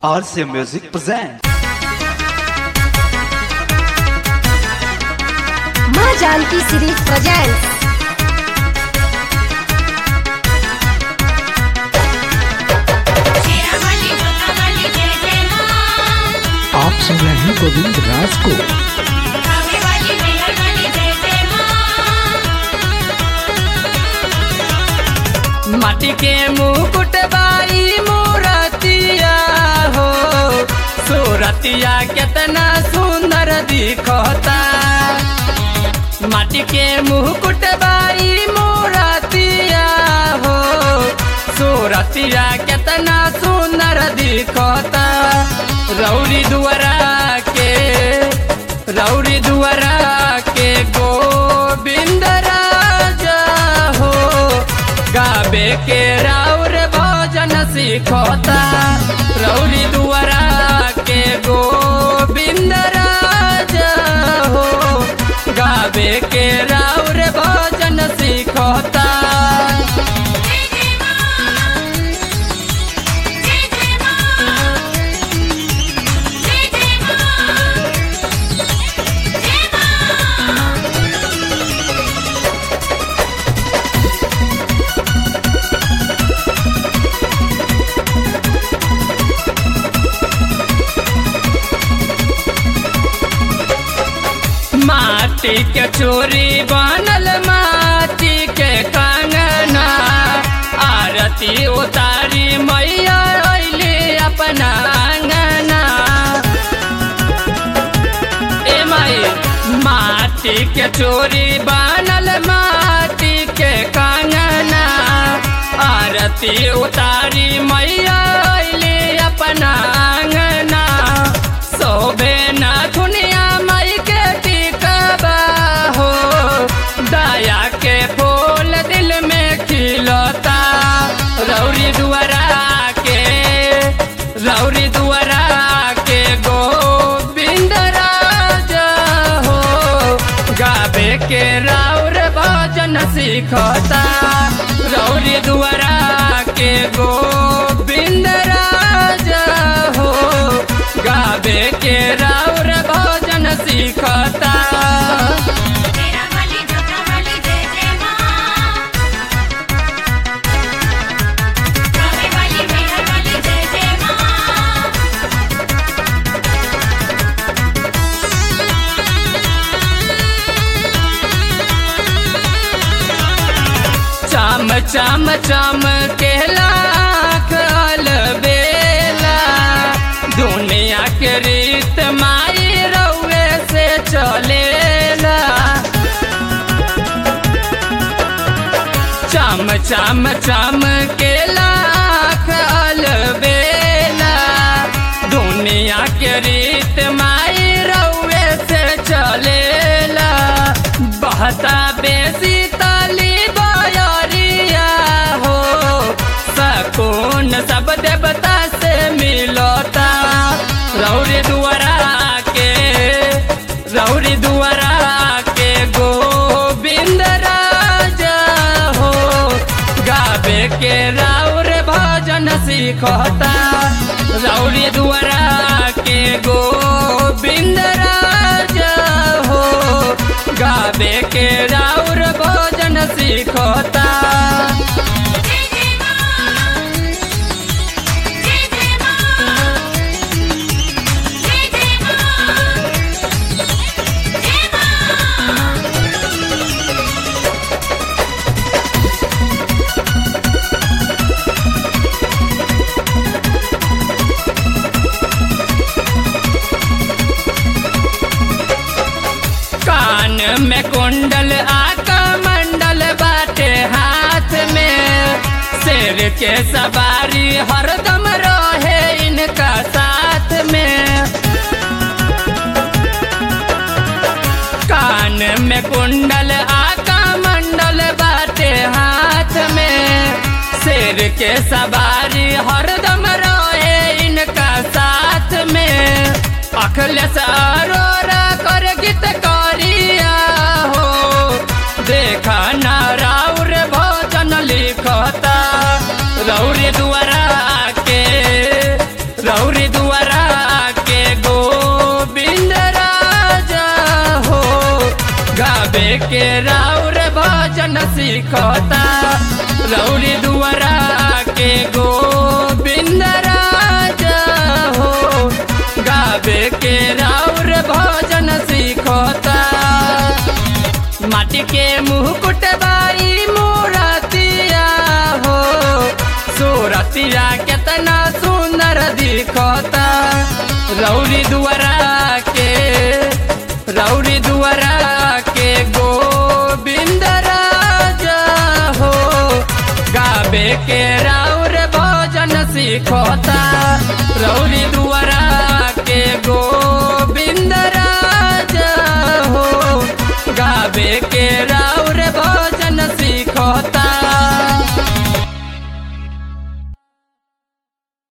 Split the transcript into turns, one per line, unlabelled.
RC Music presents.
माँ Janki series presents
Sherawali Jotawali जय जय माँ
आप सुन रहे हैं गोविंद राज को
कावे वाली मेहर वाली जय जय माँ
माटी के मुकुट बाई मूरतिया हो सूरतिया केतना सुंदर दिखता माटी के मुकुट बाई मूरतिया हो सूरतिया केतना सुंदर दिखता रौरी दुआरा के रौरी दुआरा के गोविंद राजा हो गाबे के राउर भजन सिखता रौरी दुआरा के गोविंद राजा हो गाबे के राउर भजन सिखता
जय जय माँ जय जय माँ जय जय माँ जय माँ
माटी के चोरी बनल माटी के कंगना आरती उतारी मैया अइली अपना अंगना ए माई माटी के चोरी बनल माटी के कंगना आरती उतारी मैया अइली अपना अंगना सोबे ना दुनिया माई के टिकबा हो दया के फूल दिल में खिलता रौरी दुआरा के रौरी दुआरा के गोविंद राजा हो गाबे के राउर भजन सिखता रौरी दुआरा के गोविंद राजा हो गाबे के राउर भजन सिखता
शेरावाली जोतावाली जय जय माँ कावे वाली मेहर वाली जय जय माँ
चम चम चम के लाख बेला दुनिया के रीत माई रउए से चलेला चम चम चम के लाख बेला दुनिया के रीत माई रउए से चलेला बहता बेसी तली बयरिया हो सकून सब देवता से मिलता रौरी दुआरा के रौरी दुआरा के गोविंद राजा हो गाबे के राउर भजन सिखता रौरी दुआरा के गोविंद राजा हो गाबे के राउर भजन सिखता
जय जय माँ जय जय माँ जय जय माँ जय माँ
कान में कुंडल आका मंडल बाटे हाथ में शेर के सवारी हरदम रहे इनका साथ में कान में कुंडल आका मंडल बाटे हाथ में शेर के सवारी हरदम रहे इनका साथ में अखिलेश अरोरा कर गीत करिया हो देखा ना राउर भजन लिखता रौरी दुआरा के रौरी राउर भजन सीखता रौरी दुआरा के गोविंद राजा हो गावे के राउर भजन सीखता माटी के मुकुट बाई मूरतिया हो सूरतिया केतना सुंदर दिखता रौरी दुआरा के रौरी दुआरा के गोविंद राजा हो गावे के राउर भजन सीखता रौरी दुआरा के गोविंद राजा हो गावे के रा